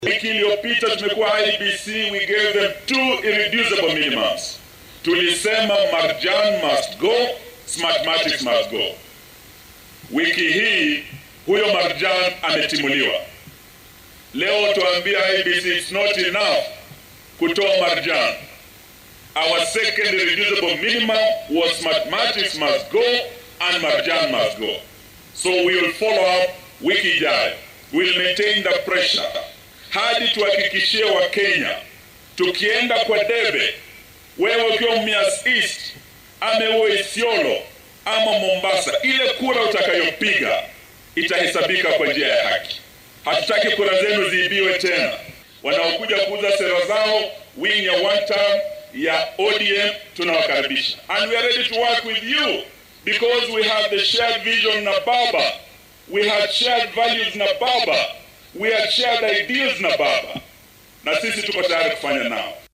Wiki iliyopita tumekuwa IBC, we gave them two irreducible minimums. Tulisema Marjan must go, Smartmatics must go. Wiki hii huyo Marjan ametimuliwa. Leo tuambia IBC it's not enough kutoa Marjan. Our second irreducible minimum was Mathematics must go and Marjan must go. So we will follow up wiki ijayo. We'll maintain the pressure hadi tuhakikishie Wakenya tukienda kwa debe, wewe ukiwa Mumias East ama uwe Isiolo ama Mombasa, ile kura utakayopiga itahesabika kwa njia ya haki. Hatutaki kura zenu ziibiwe tena. Wanaokuja kuuza sera zao wing ya one term ya ODM tunawakaribisha, and we are ready to work with you because we have the shared vision na baba, we have shared values na baba, we have shared ideals na baba, na sisi tuko tayari kufanya nao.